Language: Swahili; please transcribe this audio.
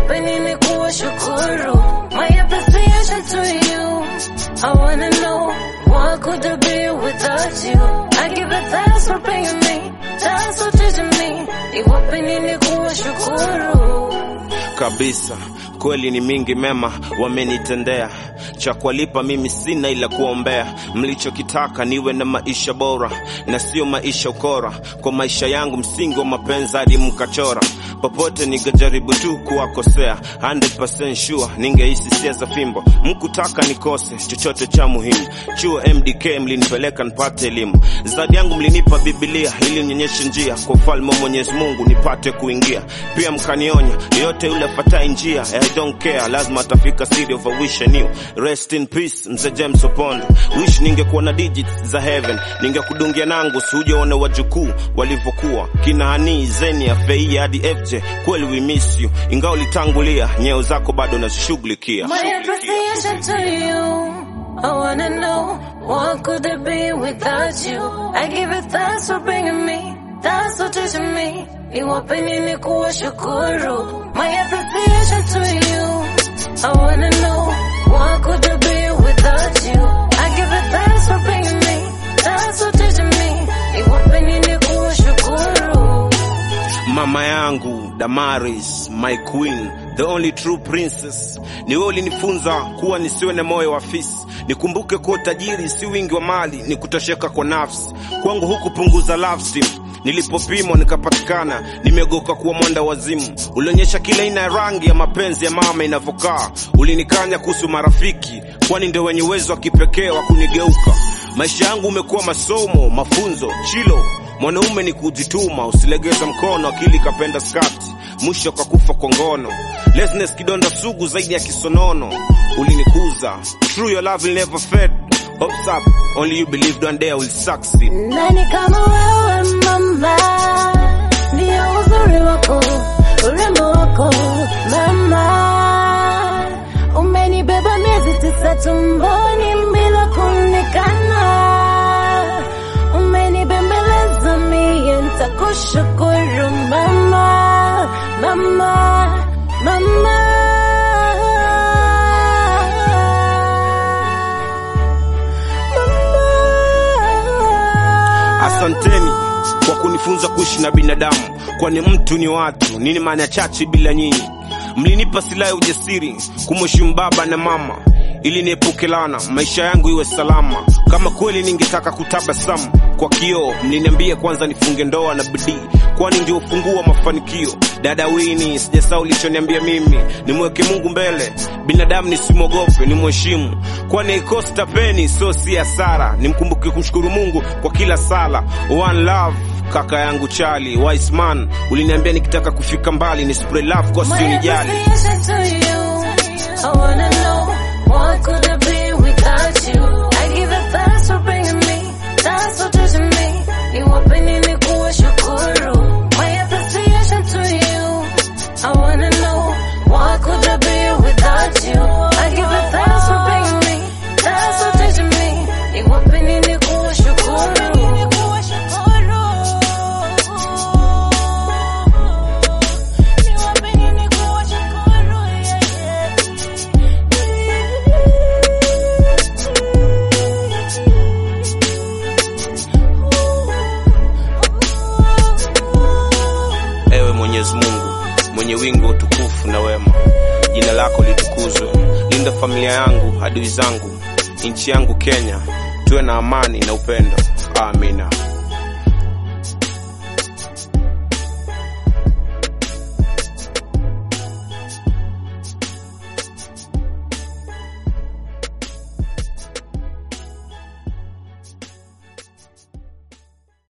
niwape nini kuwashukuru? My appreciation to you. I wanna know what could I be without you? I give it thanks for paying me, thanks for teaching me. Niwape nini kuwashukuru? kabisa kweli ni mingi mema wamenitendea cha kuwalipa mimi sina ila kuombea mlichokitaka niwe na maisha bora na sio maisha ukora kwa maisha yangu msingi wa mapenzi hadi mkachora popote ningejaribu tu kuwakosea 100% sure ningehisi sia za fimbo mkutaka nikose chochote cha muhimu chuo mdk mlinipeleka nipate elimu zawadi yangu mlinipa bibilia ili nionyeshe njia kwa ufalme wa mwenyezi mungu nipate kuingia pia mkanionya yoyote yule afatai njia I don't care lazima atafika city of a wish I knew rest in peace mzee James Opondo wish ningekuwa na digits za heaven ningekudungia nangu siujaona wajukuu walivyokuwa kina hani zeni ya fei hadi FJ kweli we miss you ingawa ulitangulia nyeo zako bado nazishughulikia My appreciation to you. I wanna know what could it be without you? I give it thanks for bringing me, thanks for teaching me. Niwape nini kuwashukuru? My appreciation to you. I wanna know what could it be without you? I give it thanks for bringing me, thanks for teaching me. Niwape nini kuwashukuru? mama yangu Damaris, my queen, the only true princess. Ni wewe ulinifunza kuwa nisiwe na moyo wa fisi, nikumbuke kuwa utajiri si wingi wa mali, ni kutosheka kwa nafsi. Kwangu hukupunguza love steam Nilipopimwa nikapatikana, nimegoka kuwa mwanda wazimu. Ulionyesha kila aina ya rangi ya mapenzi ya mama inavyokaa. Ulinikanya kuhusu marafiki, kwani ndio wenye uwezo wa kipekee wa kunigeuka. Maisha yangu umekuwa masomo, mafunzo, chilo Mwanaume ni kujituma, usilegeza mkono, akili kapenda skati, mwisho kakufa kwa ngono. Laziness kidonda sugu zaidi ya kisonono, ulinikuza. True your love will never fade. Hopes up, only you believed one day I will succeed. Nani kama wewe mama, ndio uzuri wako, urembo wako mama. Umenibeba miezi tisa tumboni bila kuonekana, umenibembeleza mie, nitakushukuru mama, mama, mama. Asanteni kwa kunifunza kuishi na binadamu, kwani mtu ni watu. Nini maana chache bila nyinyi? Mlinipa silaha ya ujasiri kumheshimu baba na mama ili niepuke laana, maisha yangu iwe salama. Kama kweli ningetaka kutabasamu kwa kioo, mliniambia kwanza nifunge ndoa na bidii, kwani ndio ufunguo wa mafanikio. Dada Wini, sijasahau ulichoniambia mimi, nimweke Mungu mbele, binadamu nisimwogope, nimheshimu, kwani ikosi tapeni, so si hasara. Nimkumbuke kumshukuru Mungu kwa kila sala. One love kaka yangu Charlie wise man, uliniambia nikitaka kufika mbali ni spray love kwa My usinijali. appreciation to you. I wanna know what could it be without you? I give it thanks for bringing me, thanks for teaching me. Niwape nini kuwashukuru? My appreciation to you. I wanna know what could it be without you? I give it thanks for bringing me, thanks for teaching me. Niwape nini kuwashukuru? Niwape nini kuwashukuru? Ewe Mwenyezi Mungu mwenye wingi wa utukufu na wema, jina lako litukuzwe. Linda familia yangu, adui zangu, nchi yangu Kenya, tuwe na amani na upendo. Amina.